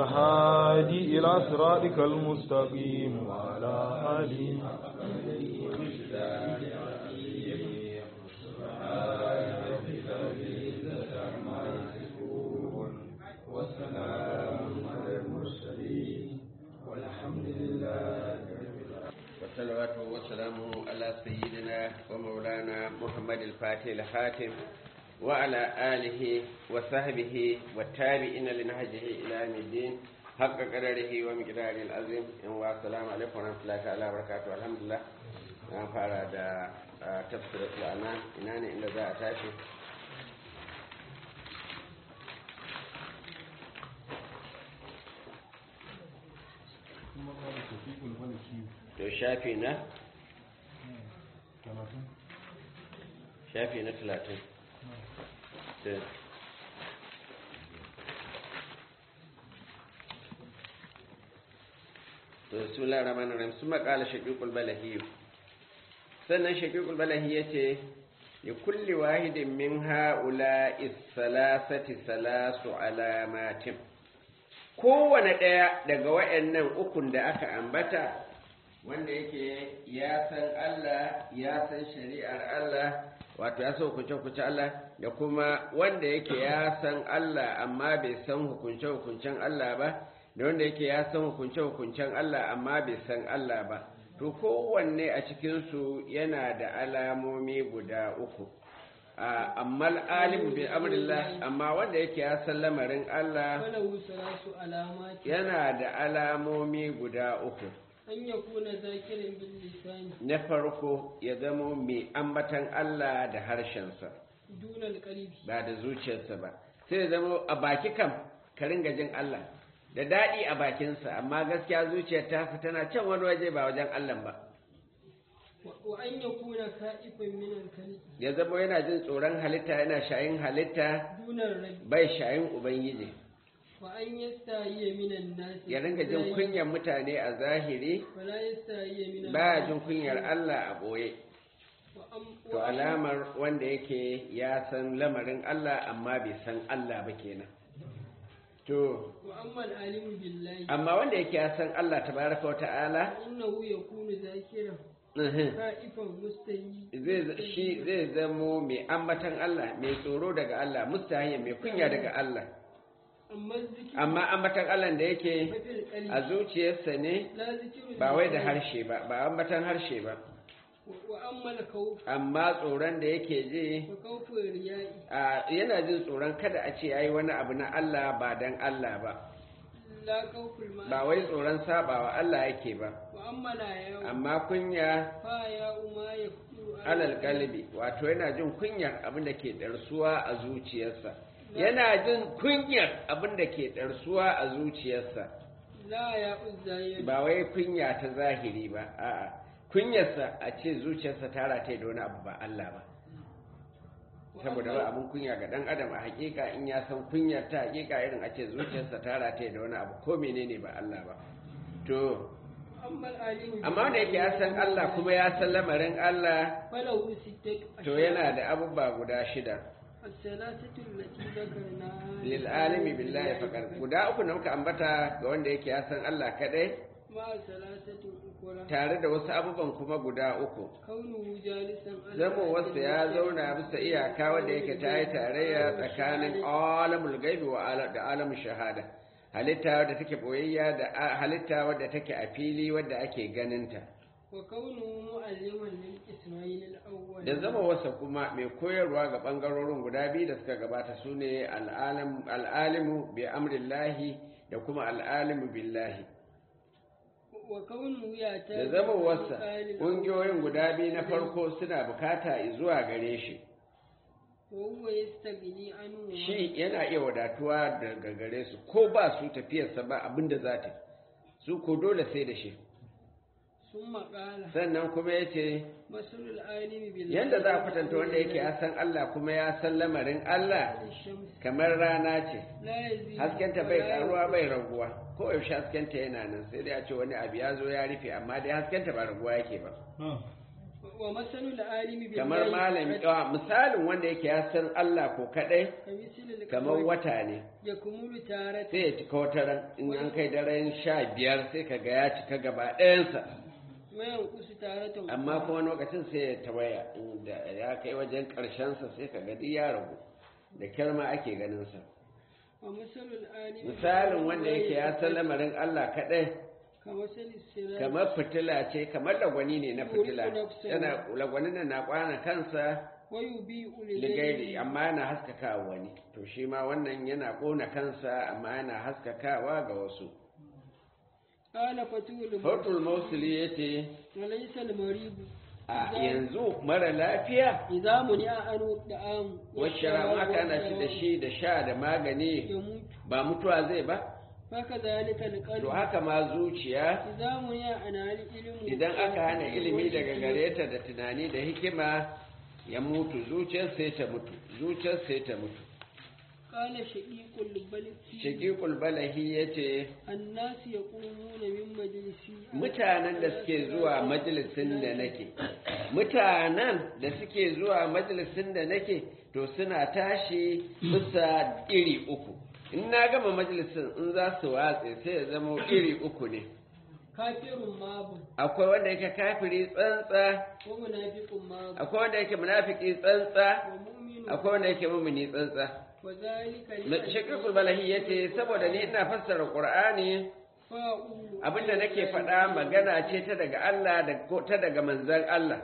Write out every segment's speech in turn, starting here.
الهادي إلى صراطك المستقيم وعلى آله والصلوات والسلام على سيدنا ومولانا محمد الفاتح الخاتم وعلى آله وصحبه والتابعين لنهجه إلى يوم الدين حق قدره ومقداره العظيم والسلام عليكم ورحمة الله تعالى وبركاته الحمد لله na fara da tafsirar lana ina ne inda za a tashi to shafi na shafi na talatin to su laraman ram su makala shaƙiƙul balahiyu sannan shaƙiƙul balahi ya ce ya kulli wahidin min ha'ula isalasati salasu alamatin kowane ɗaya daga wa'annan ukun da aka ambata wanda yake ya san Allah ya san shari'ar Allah wato ya san hukunce-hukunce Allah da kuma wanda yake ya san Allah amma bai san hukunce-hukuncen Allah ba da wanda yake ya san hukunce-hukuncen Allah amma bai san Allah ba to kowanne a cikinsu yana da alamomi guda uku amma alimu bin amrillah amma wanda yake ya san lamarin Allah yana da alamomi guda uku an ya kuna zakirin bin lisani na farko ya zamo mai ambatan Allah da harshensa dunal qalbi ba da zuciyarsa ba sai ya zamo a baki kam ka ringa jin Allah da daɗi a bakinsa amma gaskiya zuciyar ta tana can wani waje ba wajen Allah ba wa an ya kuna ka'ifan min al ya zamo yana jin tsoron halitta yana shayin halitta dunar rabbi bai shayin ubangiji wa an yastahiya min an-nas ya ringa jin kunyar mutane a zahiri wala yastahiya min baya jin kunyar Allah a ɓoye wa am to alamar wanda yake ya san lamarin Allah amma bai san Allah ba kenan to wa amma al-alimu billahi amma wanda yake ya san Allah tabaraka wa ta'ala innahu yakunu zakiran uhum, ka'ifan mustahi zai shi zai zamo mai ambatan Allah mai tsoro daga Allah mustahiya mai kunya daga Allah amma zikru amma ambatan Allah da yake fil qalbi a zuciyarsa ne la zikru ba wai da harshe ba ba ambatan harshe ba wa amma al-khawf amma tsoron da yake ji fa khawfu riya'i a yana jin tsoron kada a ce yayi wani abu na Allah ba dan Allah ba la khawful ma ba wai tsoron sabawa Allah yake ba wa amma la ya amma kunya fa ya umma yakunu alal qalbi wato yana jin kunyar abin da ke darsuwa a zuciyarsa yana jin kunyar abin da ke darsuwa a zuciyarsa la ya uzayya ba wai kunya ta zahiri ba a'a kunyarsa a ce zuciyarsa ta rataye da wani abu ba Allah ba saboda ba abin kunya ga dan adam a hakika in ya san kunyar ta hakika irin a ce zuciyarsa ta rataye da wani abu ko menene ba Allah ba to amma al-alimu amma wanda yake ya san Allah kuma ya san lamarin Allah falahu sittat to yana da abubuwa guda shida as-salatatu allati dhakarna lil alimi billahi faqat guda uku da muka ambata ga wanda yake ya san Allah kadai ma salatatu ukura tare da wasu abubuwan kuma guda uku kaunu jalisan ala zamo wasu ya zauna bisa iyaka wanda yake ta yi tarayya tsakanin alamul gaibi wa ala- da alamun shahada halitta wadda take boyayya da a- halitta wadda take a fili wadda ake ganinta wa kaunu mu'alliman lil isma'il al-awwal da zama wasa kuma mai koyarwa ga ɓangarorin guda biyu da suka gabata su ne al'alimu bi amrillahi da kuma al'alimu billahi wa kaunu ya ta da zama wasa ƙungiyoyin guda biyu na farko suna bukata zuwa gare shi wa huwa yastaghni anhu shi yana iya wadatuwa daga gare su ko ba su tafiyarsa ba abinda za ta su ko dole sai da shi summa qala sannan kuma ya ce masalul alimi billahi yadda za a kwatanta wanda yake ya san Allah kuma ya san lamarin Allah shams kamar rana ce la yazi haskenta bai karuwa bai raguwa ko yaushe haskenta yana nan sai dai a ce wani abu ya zo ya rufe amma dai haskenta ba raguwa yake ba wa masalul alimi billahi kamar malami ah, misalin wanda yake ya san Allah ko kadai kamisilil kamar wata ne ya kumulu tarata sai ya cika wata ran in an kai daren sha biyar sai ka ga ya cika gaba ɗayansa mayan kusu tarata amma kuma wani lokacin sai ya tawaya da ya kai wajen ƙarshensa sai ka ga duk ya ragu da kyar ma ake ganinsa wa masalul alimi misalin wanda yake ya san lamarin Allah kadai kamasalil sirat kamar fitila ce kamar lagwani ne na fitila yana lagwanin nan na kwana kansa wa yubi'u ligairi amma yana haskakawa wani to shi ma wannan yana kona kansa amma yana haskakawa ga wasu qala fatul fatul mausuli ya ce walaysa al marib a yanzu mara lafiya idza muni anu da'am washara aka ana ci da shi da sha da magani ya mutu ba mutuwa zai ba faka zalika al to qalb haka ma zuciya idza muni ana al ilmu idan aka hana ilimi daga gare ta da tunani da hikima ya mutu zuciyar sai ta mutu zuciyar sai ta mutu qala shaqiqul balki shaqiqul balahi yace الناس يقومون من مجلسي mutanen da suke zuwa majalisin da nake mutanen da suke zuwa majalisin da nake to suna tashi bisa iri uku in na gama majalisin in za su watse sai ya zama iri uku ne كافر ماب akwai wanda yake kafiri tsantsa ومنافق ماب akwai wanda yake munafiki tsantsa ومؤمن akwai wanda yake mumini tsantsa وذلك shakikul balahi yace saboda ni ina fassara qur'ani فاؤول abinda nake faɗa magana ce ta daga Allah da ko ta daga manzon Allah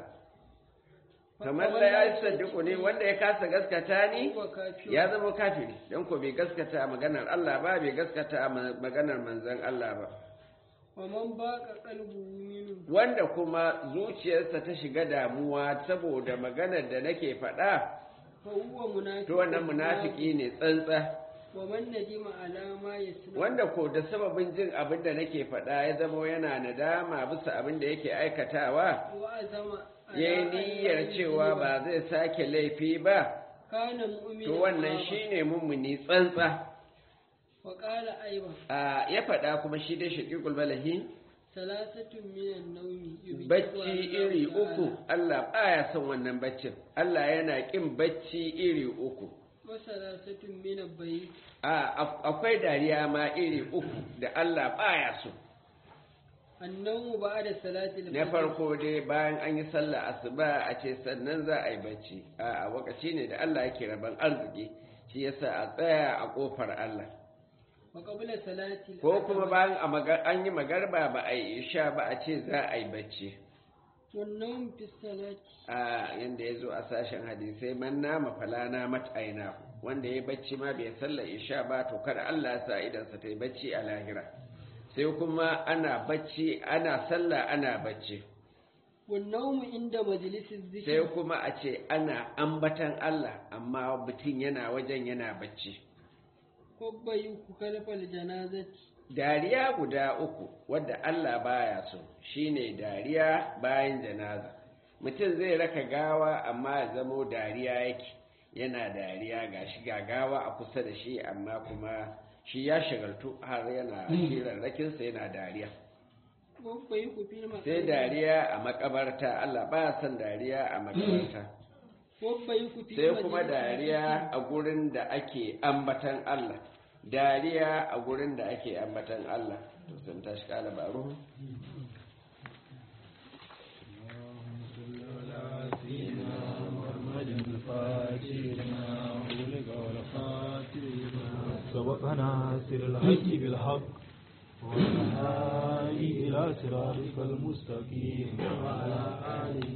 kamar la ya saddiku ne wanda ya kasa gaskata ni هو كافر ya zama kafiri dan ko bai gaskata maganar Allah ba bai gaskata ma- maganar manzon Allah ba ومن باق قلبه منه wanda kuma zuciyarsa ta shiga damuwa saboda maganar da nake faɗa فهو منافق to wannan munafiki ne tsantsa ومن ندم على ما يسمع wanda ko da sababin jin abin da nake faɗa ya zama yana nadama bisa abin da yake aikatawa وعزم على ya yi أن niyyar لا cewa يذنب. ba zai sake laifi ba كان مؤمنا to wannan مابا. shine mummuni tsantsa وقال أيضا a ya faɗa kuma shi dai shaƙiƙul balahi ثلاثة من النوم يبدأ bacci الله iri تعالى. uku Allah baya son wannan baccin Allah yana ƙin bacci iri uku وثلاثة من البيت a af- akwai dariya ma iri uku da Allah baya so النوم بعد صلاة الفجر na farko dai bayan an yi sallah asuba a ce sannan za a yi bacci a wakaci ne da Allah yake raban arziki shi yasa a tsaya a kofar Allah وقبل صلاة ko kuma العصر. bayan a maga- an yi magarba ba a yi isha ba a ce za a yi bacci والنوم في الصلاة a yanda ya zo a sashen hadisai man nama fala na aina wanda ya bacci ma bai sallar isha ba to kada Allah ya sa idansa ta yi bacci a lahira sai kuma ana bacci ana sallah ana bacci والنوم عند مجلس sai الذكر kuma a ce ana ambatan Allah amma mutum yana wajen yana bacci وبيك خلف الجنازة dariya guda uku wadda Allah baya so shine dariya bayan janaza mutum zai raka gawa amma ya zamo dariya yake yana dariya ga shi ga gawa a kusa da shi amma kuma shi ya shagaltu har yana hirarrakinsa yana dariya وبيك في المقام sai dariya a makabarta Allah baya son dariya a makabarta وبيك في sai kuma مجلس dariya a gurin da ake ambatan Allah dariya a gurin da ake ambatan Allah to sun tashi kala baro سبقنا سر الحق بالحق والهادي إلى صراطك المستقيم وعلى آله